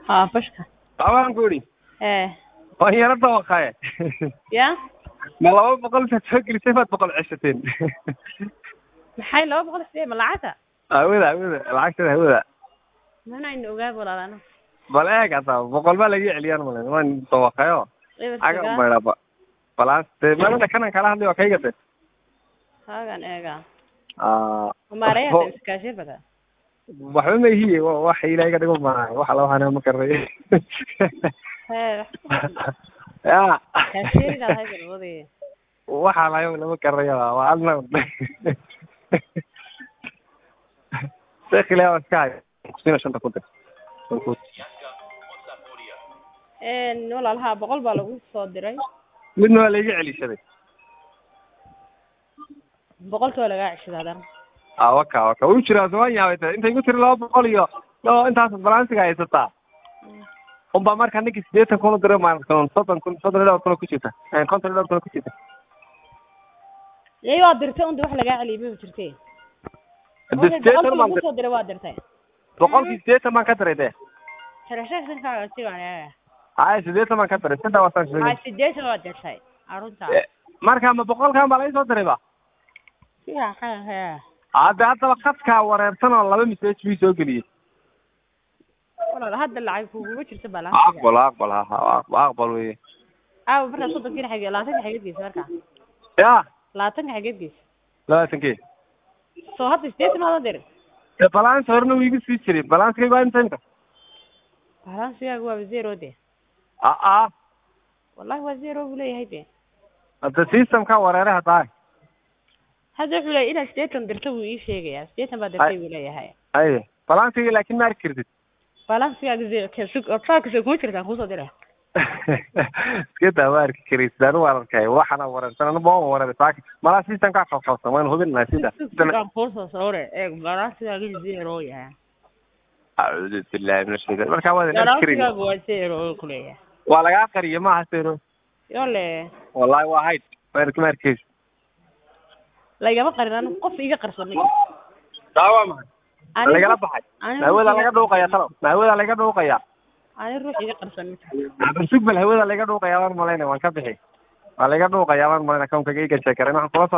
haa bashka waxbaan ku idhi ee waan yaro dawaqaye ya ma laba boqol intaad soo gelisay baad boqol ceshateen maxay laba boqol sidee ma lacagta hawada hawada lacagtada hawada mana ayna ogaab walaalano bal eeg hadda boqol baa laga celiyaan malen waan dawaqayo aga maydhaba balaas dee malada kanan kala hadlay waa kayga de hagan eega Ah, maarayata iskaashay bada waxba ma ihiye wa- waxa ilaahay ka dhigo maaha wax alla waxaana ma karay hee ya kaasheeridaad hay galwadi waxa layo lama karayo waa adna sekile iska hay kusina shanta ku dir walaalaha boqol baa lagu soo diray midna waa laiga celishaday boqolkii waa lagaa ceshaday haddana a waka waka wuu jiraa soman yaabay ta intay ku tiri laba boqol iyo laba intaas balansiga haysataa unbaa marka ninkii sideetan kun u diray maalinkan soddon kun soddon iyo dhowr kun oo ku jirta Eh, konton iyo dhowr kun oo ku jirta yay waa dirtay unda wax lagaa celiyay ma jirtay de sideetan boqolkii baan lagu dir soo diray waa dirtay boqolkii sideetan baan ka diray de xirashada sigaan haya sideetan baan ka diray saddex wasaan aa sheegay sideetan waa dirtay arunta Eh, marka ma boqolkan baa laga soo diray ba siyaa ha he hadde haddaba khadkaa wareersan oo laba message bii soo geliyey walaal hadda lacag kuguma jirta balansiga aqbal aqbal ha ha aqbal weye aawa markaa soddonkiina xage labaatanka xageed geysa markaa ya labaatanka xageed geysa labaatankii soo hadda sideetan maadan dirin de balance horena wuu iga sii jiray balanskay waa inta imka balansigaaga waaba zero de aa wallahi waa zero buu leeyahay de hadda systemka wareere haddaa hadda wuxuu leeyahay inaad sideetan dirta buu ii sheegayaa sideetan baa dirtay buu leeyahay aye balansiga laakin ma arki kartid balansigaaga zero traakisa kuma jirtaan kusoo diray iska daa ma arki karaysid anu waan arkay waxana wareersan anu baan wareeray saaki malaa systemkaa qalqalsan waan hubin lahaa sida aan kuusoo sawre eeg balansigaaga zero yahay acuudu billahi min ashaytan markaa waadan arki karin balansigaaga waa zero ku leeyahay waa lagaa qariye maaha sero yole wallahi waa hayd ma arki ma arkaysid lagama qarin anigu qof iga qarsamay daawa mahay ma lagala baxay ma hawada laga dhuuqaya talo ma hawada laga dhuuqaya ani ruux iga qarsamay barsug bal hawada laga dhuuqaya waan malaynaya waan ka bixi waa laga dhuuqaya waan malaynaya kawnkaga iga sheekaray waxaan kula soo